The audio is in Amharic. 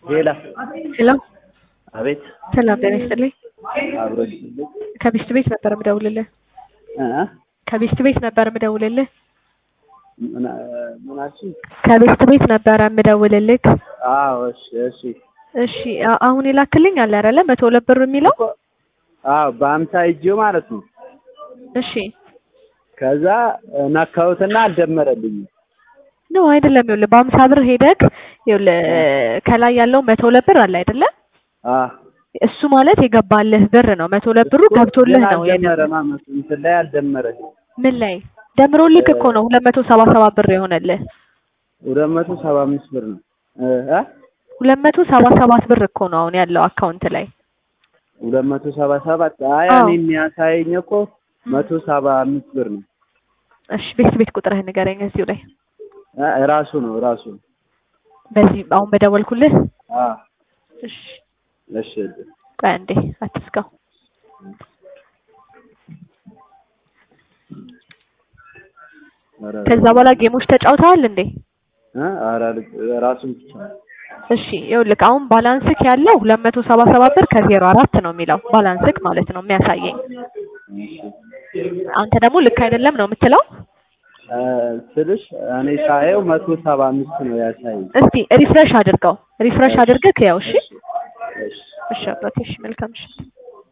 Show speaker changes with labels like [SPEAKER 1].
[SPEAKER 1] ሌላ
[SPEAKER 2] ሄሎ
[SPEAKER 1] አቤት
[SPEAKER 2] ሰላም ጤና ይስጥልኝ።
[SPEAKER 1] አብሮ ይስጥልኝ
[SPEAKER 2] ከቤስት ቤት ነበር የምደውልልህ።
[SPEAKER 1] እ
[SPEAKER 2] ከቤስት ቤት ነበር የምደውልልህ።
[SPEAKER 1] ምን ምን አልሽኝ?
[SPEAKER 2] ከቤስት ቤት ነበረ የምደውልልህ።
[SPEAKER 1] አዎ እሺ እሺ
[SPEAKER 2] እሺ አ- አሁን የላክልኝ አለ አይደለ መቶ ሁለት ብር የሚለው
[SPEAKER 1] እኮ አዎ በአምሳ እጅው ማለት ነው።
[SPEAKER 2] እሺ
[SPEAKER 1] ከዛ ነካሁትና አልደመረልኝም።
[SPEAKER 2] ነው አይደለም። ይኸውልህ በአምሳ ብር ሄደክ ይኸውልህ ከላይ ያለው መቶ ሁለት ብር አለ አይደለ?
[SPEAKER 1] አ
[SPEAKER 2] እሱ ማለት የገባልህ ብር ነው። መቶ ሁለት ብሩ ገብቶልህ
[SPEAKER 1] ግን
[SPEAKER 2] ነው የነ-
[SPEAKER 1] አልደመረም። አመት እንትን ላይ አልደመረልኝም።
[SPEAKER 2] ምን ላይ ደምሮልክ እኮ ነው ሁለት መቶ ሰባ ሰባት ብር የሆነልህ።
[SPEAKER 1] ሁለት መቶ ሰባ አምስት ብር ነው እ እ
[SPEAKER 2] ሁለት መቶ ሰባ ሰባት ብር እኮ ነው አሁን ያለው አካውንት ላይ።
[SPEAKER 1] ሁለት መቶ ሰባ ሰባት አይ
[SPEAKER 2] አዎ።
[SPEAKER 1] እኔ የሚያሳየኝ እኮ መቶ ሰባ አምስት ብር ነው።
[SPEAKER 2] እሺ ቤት ቤት ቁጥርህን ንገረኝ እዚሁ ላይ
[SPEAKER 1] እ ራሱ ነው ራሱ
[SPEAKER 2] በዚህ አሁን በደወልኩልህ።
[SPEAKER 1] አ
[SPEAKER 2] እሺ
[SPEAKER 1] እሺ
[SPEAKER 2] ቆይ አንዴ አትስጋው።
[SPEAKER 1] ኧረ
[SPEAKER 2] ከዛ በኋላ ጌሞች ተጫውተዋል እንዴ?
[SPEAKER 1] እ ኧረ ራሱን ብቻ
[SPEAKER 2] እሺ ይኸውልህ አሁን ባላንስክ ያለው ሁለት መቶ ሰባ ሰባት ብር ከዜሮ አራት ነው የሚለው ባላንስክ ማለት ነው የሚያሳየኝ። አንተ ደግሞ ልክ አይደለም ነው የምትለው።
[SPEAKER 1] እ ስልሽ እኔ ሳየው መቶ ሰባ አምስት ነው ያሳየኝ።
[SPEAKER 2] እስቲ ሪፍሬሽ አድርገው ሪፍሬሽ አድርገህ ያው እሺ
[SPEAKER 1] እሺ
[SPEAKER 2] እሺ አባቴ እሺ መልካም ምሽት።